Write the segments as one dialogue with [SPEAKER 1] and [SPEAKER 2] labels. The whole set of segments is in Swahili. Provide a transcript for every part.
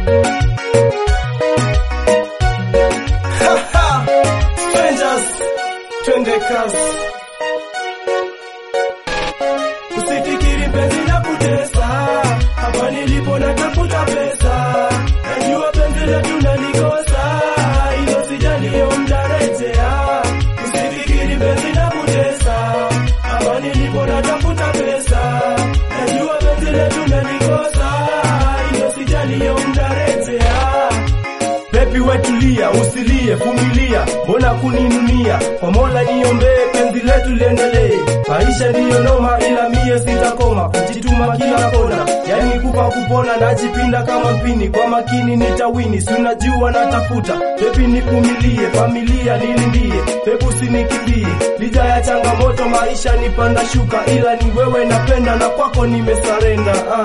[SPEAKER 1] Strangers, twende kazi. Usifikiri mpenzi na kutesa, hapa nilipo natafuta pesa. Najua penzi letu nalikosa, hilo sijalio mtarejea. Usifikiri mpenzi na kutesa, hapa nilipo natafuta pesa. Najua penzi letu nalikosa, hilo sijalio mtarejea. Bebi wetulia, usilie, vumilia, mbona kuninunia? Kwa Mola niombee penzi letu liendelee. Maisha ndiyo noma, ila mie sitakoma kujituma kila kona, yani kufa kupona, najipinda kama mpini, kwa makini nitawini, si unajua natafuta. Bebi nivumilie, familia nilindie, bebi usinikimbie, lija ya changamoto, maisha ni panda shuka, ila ni wewe napenda na kwako nimesarenda ah.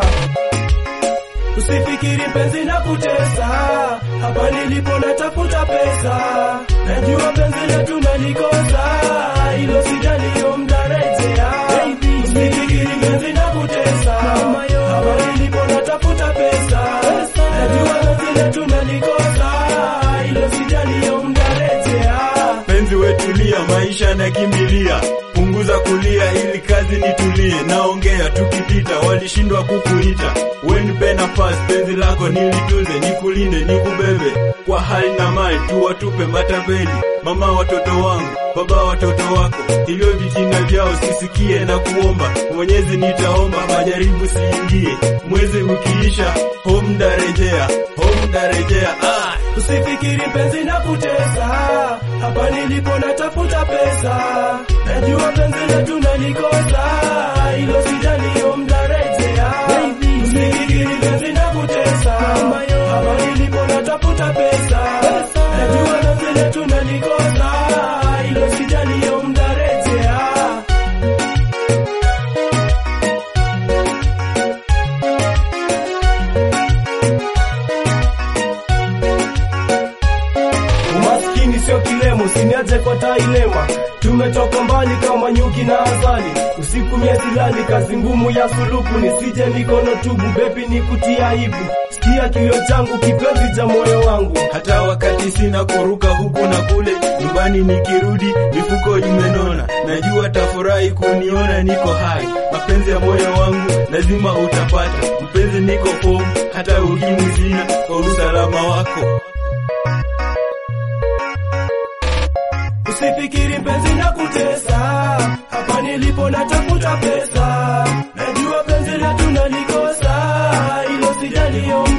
[SPEAKER 1] Usifikiri penzi na kutesa, hapa nilipo natafuta pesa. Najua penzi letu nalikosa, hilo sijalio mtarejea. Usifikiri penzi na kutesa, hapa nilipo natafuta pesa. Najua penzi letu nalikosa, hilo sijalio mtarejea.
[SPEAKER 2] penzi wetulia, maisha nakimbilia, punguza kulia ili kazi nitulie. Naongea tukipita, walishindwa kukuita, wenipe nafasi, penzi lako nilitunze, nikulinde, nikubebe kwa hali na mali, tuwatupe matapeli, mama watoto wangu, baba watoto wako, hivyo vitina vyao sisikie na kuomba, Mwenyezi nitaomba, majaribu siingie, mwezi ukiisha, home ndarejea, home ndarejea, ah.
[SPEAKER 1] Usifikiri penzi na kutesa, hapa nilipo natafuta pesa. Najua penzi letu nalikosa, hilo sijalio mtarejea. Usifikiri penzi na kutesa, hapa nilipo natafuta pesa. Najua penzi letu nalikosa, hilo sijalio mtarejea. Umaskini sio kilemo, siniache kwa tailema. Tumetoka mbali kama nyuki na asali, usiku miesilali, kazi ngumu ya suluku, nisije mikono tubu, bebi ni kutia aibu. Sikia kilio changu, kipenzi cha moyo wangu.
[SPEAKER 2] hata wakati sina kuruka huku na kule, nyumbani nikirudi mifuko imenona. Najua tafurahi kuniona niko hai, mapenzi ya moyo wangu lazima utapata. Mpenzi niko fomu, hata ukimwi sina, kwa usalama wako.
[SPEAKER 1] Usifikiri mpenzi na kutesa, hapa nilipo natafuta pesa. Najua penzi letu nalikosa, hilo sijalio